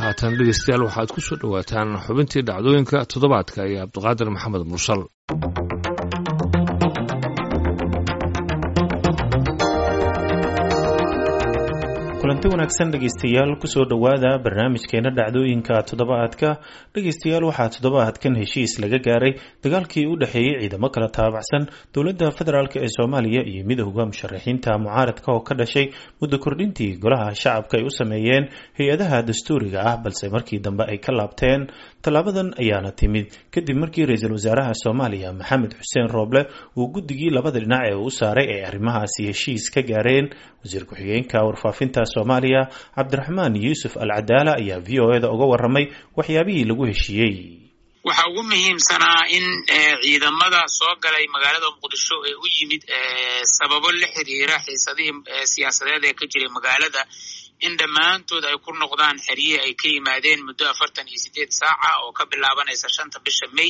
haatan dhegeystayaal waxaad ku soo dhowaataan xubintii dhacdooyinka toddobaadka iyo cabdiqaadir maxamed mursal kulanti wanaagsan dhegeystayaal kusoo dhowaada barnaamijkeena dhacdooyinka toddobaadka dhegeystayaal waxaa toddobaadkan heshiis laga gaaray dagaalkii u dhexeeyey ciidamo kala taabacsan dowladda federaalk ee soomaaliya iyo midowda musharaxiinta mucaaradka oo ka dhashay muddo kordhintii golaha shacabka ay u sameeyeen hay-adaha dastuuriga ah balse markii dambe ay ka laabteen tallaabadan ayaana timid kadib markii ra-iisul wasaaraha soomaaliya maxamed xuseen rooble uu guddigii labada dhinac ee uu saaray ay arrimahaasi heshiis ka gaareen wasiir ku-xigeenka warfaafinta soomaaliya cabdiraxmaan yuusuf al cadaala ayaa v o eda uga waramay waxyaabihii lagu heshiiyey waxaa ugu muhiimsanaa in ciidamada soo galay magaalada muqdisho ee u yimid sababo la xiriira xiisadihii siyaasadeed ee ka jiray magaalada in dhammaantood ay ku noqdaan xeryihi ay ka yimaadeen muddo afartan iyo sideed saaca oo ka bilaabanaysa shanta bisha may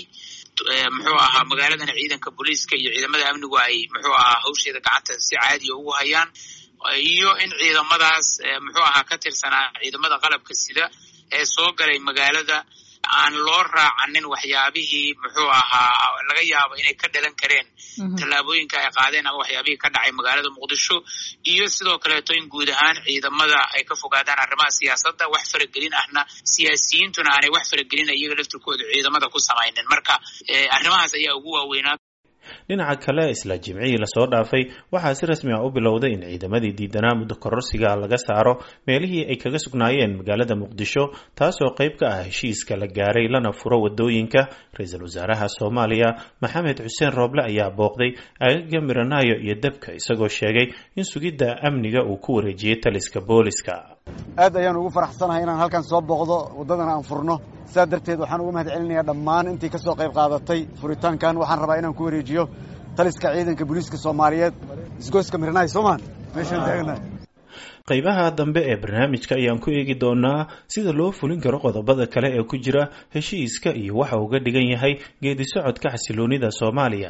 muxuu ahaa magaaladana ciidanka booliiska iyo ciidamada amnigu ay muxuu ahaa hawsheeda gacanta si caadiya ugu hayaan iyo in ciidamadaas muxuu ahaa ka tirsanaa ciidamada qalabka sida ee soo galay magaalada aan loo raacanin waxyaabihii muxuu ahaa laga yaabo inay ka dhalan kareen tallaabooyinka ay qaadeen ama waxyaabihii ka dhacay magaalada muqdisho iyo sidoo kaleeto in guud ahaan ciidamada ay ka fogaadaan arrimaha siyaasadda wax faragelin ahna siyaasiyiintuna aanay wax faragelin iyaga laftirkooda ciidamada ku samaynin marka arrimahaas ayaa ugu waaweynaa dhinaca kale isla jimcihii lasoo dhaafay waxaa si rasmi ah u bilowday in ciidamadii diidanaa muddo kororsiga laga saaro meelihii ay kaga sugnaayeen magaalada muqdisho taasoo qayb ka ah heshiiska la gaaray lana furo wadooyinka ra-iisul wasaaraha soomaaliya maxamed xuseen rooble ayaa booqday agaga miranaayo iyo dabka isagoo sheegay in sugidda amniga uu ku wareejiyey taliska booliska aad ayaan ugu faraxsanahay inaan halkan soo booqdo waddadana aan furno sidaa darteed waxaan uga mahad celinayaa dhammaan intii ka soo qayb qaadatay furitaankan waxaan rabaa inaan ku wareejiyo taliska ciidanka booliiska soomaaliyeed isgoyska mirnaay soomaan meeshaan taagnahay qaybaha dambe ee barnaamijka ayaan ku eegi doonaa sida loo fulin karo qodobada kale ee ku jira heshiiska iyo waxa uga dhigan yahay geedi socodka xasiloonida soomaaliya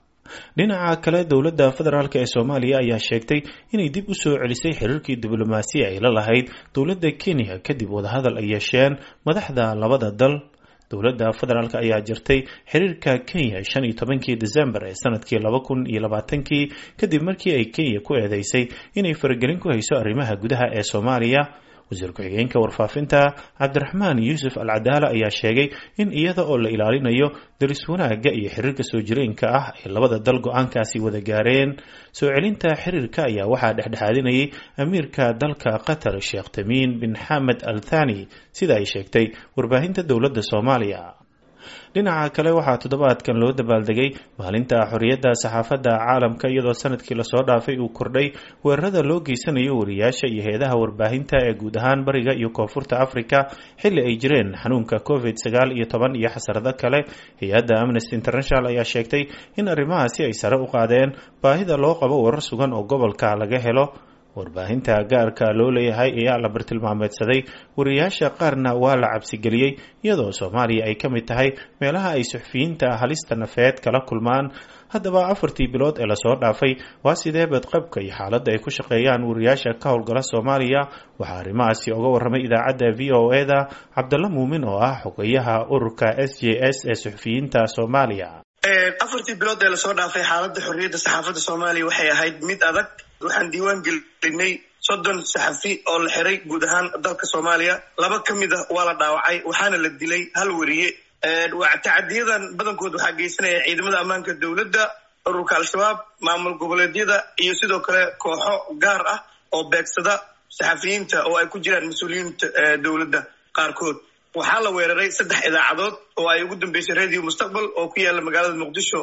dhinaca kale dowladda federaalk ee soomaaliya ayaa sheegtay inay dib u soo celisay xiriirkii diblomaasiya ay la lahayd dowladda kenya kadib wadahadal ay yeesheen madaxda labada dal dowladda federaalk ayaa jirtay xiriirka kenya shan iyo tobankii december ee sanadkii laba kun iyo labaatankii kadib markii ay kenya ku eedeysay inay faragelin ku hayso arrimaha gudaha ee soomaaliya wasiir ku-xigeenka warfaafinta cabdiraxmaan yuusuf al cadaala ayaa sheegay in iyada oo la ilaalinayo daris wanaagga iyo xiriirka soo jireenka ah ay labada dal go-aankaasi wada gaareen soo celinta xiriirka ayaa waxaa dhexdhexaadinayay amiirka dalka qatar sheekh tamiin bin xamed al thani sida ay sheegtay warbaahinta dowladda soomaaliya dhinaca kale waxaa toddobaadkan loo dabaaldegay maalinta xorriyadda saxaafadda caalamka iyadoo sanadkii lasoo dhaafay uu kordhay weerarada loo geysanayo wariyaasha iyo hay-adaha warbaahinta ee guud ahaan bariga iyo koonfurta africa xilli ay jireen xanuunka covid sagaal iyo toban iyo xasarado kale hay-adda amnesty international ayaa sheegtay in arrimahaasi ay sare u qaadeen baahida loo qabo warar sugan oo gobolka laga helo warbaahinta gaarka loo leeyahay ayaa la bartilmaameedsaday wariyaasha qaarna waa la cabsigeliyey iyadoo soomaaliya ay ka mid tahay meelaha ay suxufiyiinta halista nafeed kala kulmaan haddaba afartii bilood ee lasoo dhaafay waa sidee badqabka iyo xaaladda ay ku shaqeeyaan wariyaasha ka howlgala soomaaliya waxaa arrimahaasi oga warramay idaacadda v o eda cabdalla muumin oo ah xogeyaha ururka s j s ee suxufiyiinta soomaaliya afartii bilood ee lasoo dhaafay xaaladda xorriyadda saxaafadda soomaaliya waxay ahayd mid adag waxaan diiwaan gelinay soddon saxafi oo la xiray guud ahaan dalka soomaaliya laba ka mid ah waa la dhaawacay waxaana la dilay hal weriye tacadiyadan badankood waxaa geysanaya ciidamada ammaanka dowladda ururka al-shabaab maamul goboleedyada iyo sidoo kale kooxo gaar ah oo beegsada saxafiyiinta oo ay ku jiraan mas-uuliyiinta dowladda qaarkood waxaa la weeraray saddex idaacadood oo ay ugu dambeysay radio mustaqbal oo ku yaala magaalada muqdisho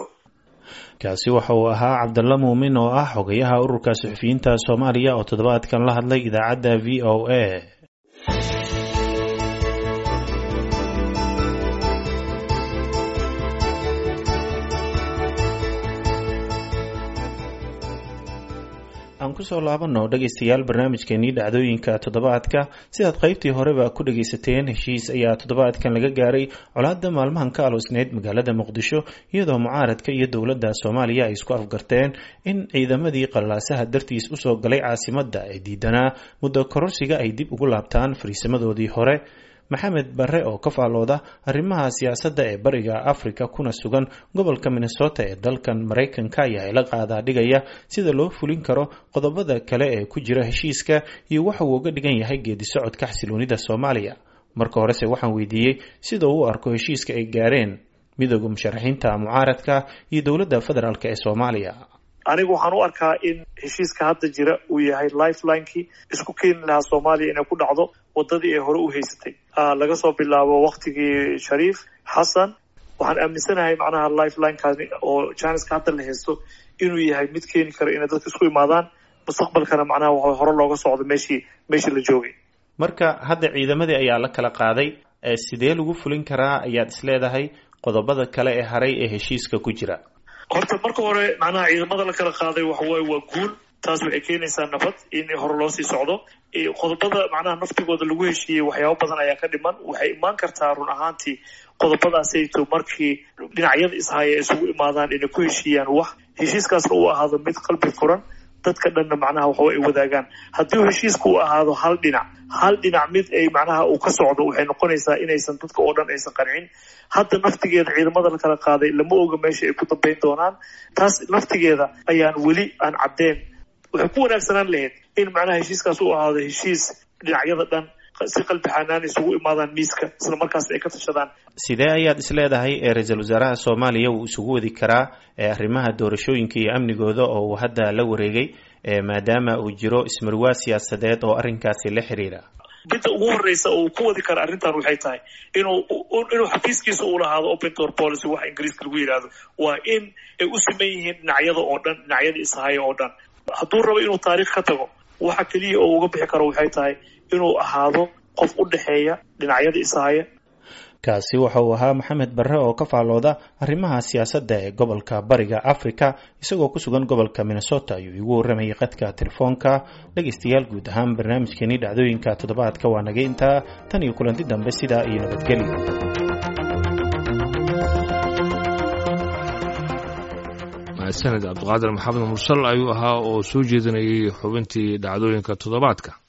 kaasi waxa uu ahaa cabdalla muumin oo ah xogayaha ururka suxufiyiinta soomaaliya oo toddobaadkan la hadlay idaacadda v o a aan kusoo laabano dhegaystayaal barnaamijkeenii dhacdooyinka toddobaadka sidaad qaybtii horeba ku dhagaysateen heshiis ayaa toddobaadkan laga gaaray colaadda maalmahan ka aloosneyd magaalada muqdisho iyadoo mucaaradka iyo dowladda soomaaliya ay isku afgarteen in ciidamadii qalaasaha dartiis usoo galay caasimadda ee diidanaa muddo kororsiga ay dib ugu laabtaan fariisamadoodii hore maxamed barre oo ka faallooda arrimaha siyaasadda ee bariga afrika kuna sugan gobolka minnesota ee dalkan maraykanka ayaa ila qaadaa dhigaya sida loo fulin karo qodobada kale ee ku jira heshiiska iyo waxa uu uga dhigan yahay geedi socodka xasiloonida soomaaliya marka horese waxaan weydiiyey sida uu u arko heshiiska ay gaareen midooda musharaxiinta mucaaradka iyo dowladda federaalk ee soomaaliya anigu waxaan u arkaa in heshiiska hadda jira uu yahay lifelinekii isku keeni lahaa soomaaliya inay ku dhacdo wadadii ay hore u haysatay laga soo bilaabo waktigii shariif xasan waxaan aaminsanahay macnaha lifelinekaani oo janiska hadda la haysto inuu yahay mid keeni kara inay dadka isku imaadaan mustaqbalkana macnaha waxa hore looga socdo meeshii meeshii la joogay marka hadda ciidamadii ayaa la kala qaaday sidee lagu fulin karaa ayaad isleedahay qodobada kale ee haray ee heshiiska ku jira horta marka hore macnaha ciidamada la kala qaaday waxawaaye waa guul taas waxay keenaysaa nabad in hore loo sii socdo qodobada macnaha naftigooda lagu heshiiyey waxyaabo badan ayaa ka dhiman waxay imaan kartaa run ahaantii qodobadaasayto markii dhinacyada ishaya isugu imaadaan inay ku heshiiyaan wax heshiiskaasna uu ahaado mid qalbi furan dadka dhanna macnaha waxawa ay wadaagaan haddii heshiiska uu ahaado hal dhinac hal dhinac mid ay macnaha uu ka socdo waxay noqonaysaa inaysan dadka oo dhan aysan qancin hadda naftigeeda ciidamada la kala qaaday lama oga meesha ay ku dambayn doonaan taas naftigeeda ayaan weli aan caddeen waxay ku wanaagsanaan lahayd in macnaha heshiiskaas uu ahaado heshiis dhinacyada dhan si qalbi xanaan isugu imaadaan miiska isla markaas ay ka tashadaan sidee ayaad isleedahay ee ra-iisul wasaaraha soomaaliya uu isugu wadi karaa arrimaha doorashooyinka iyo amnigooda oo uu hadda la wareegay maadaama uu jiro ismarwaa siyaasadeed oo arrinkaasi la xiriira midda ugu horeysa uu ku wadi kara arrintan waxay tahay inuu inuu xafiiskiisa uu lahaado open door policy waxa ingiriiska lagu yidhaahdo waa in ay u siman yihiin dhinacyada oo dhan dhinacyada ishaya oo dhan hadduu rabo inuu taariikh ka tago waxa keliya oo uga bixi karo waxay tahay inuu ahaado qof u dhexeeya dhinacyada ishaya kaasi waxa uu ahaa maxamed barre oo ka faallooda arrimaha siyaasadda ee gobolka bariga africa isagoo ku sugan gobolka minnesota ayuu igu warramayay qadka telefoonka dhegaystayaal guud ahaan barnaamijkeenii dhacdooyinka toddobaadka waa naga intaa tan iyo kulanti dambe sidaa iyo nabadgelyo mahadsaned cabdiqaadir maxamed mursal ayuu ahaa oo soo jeedinayay xubintii dhacdooyinka toddobaadka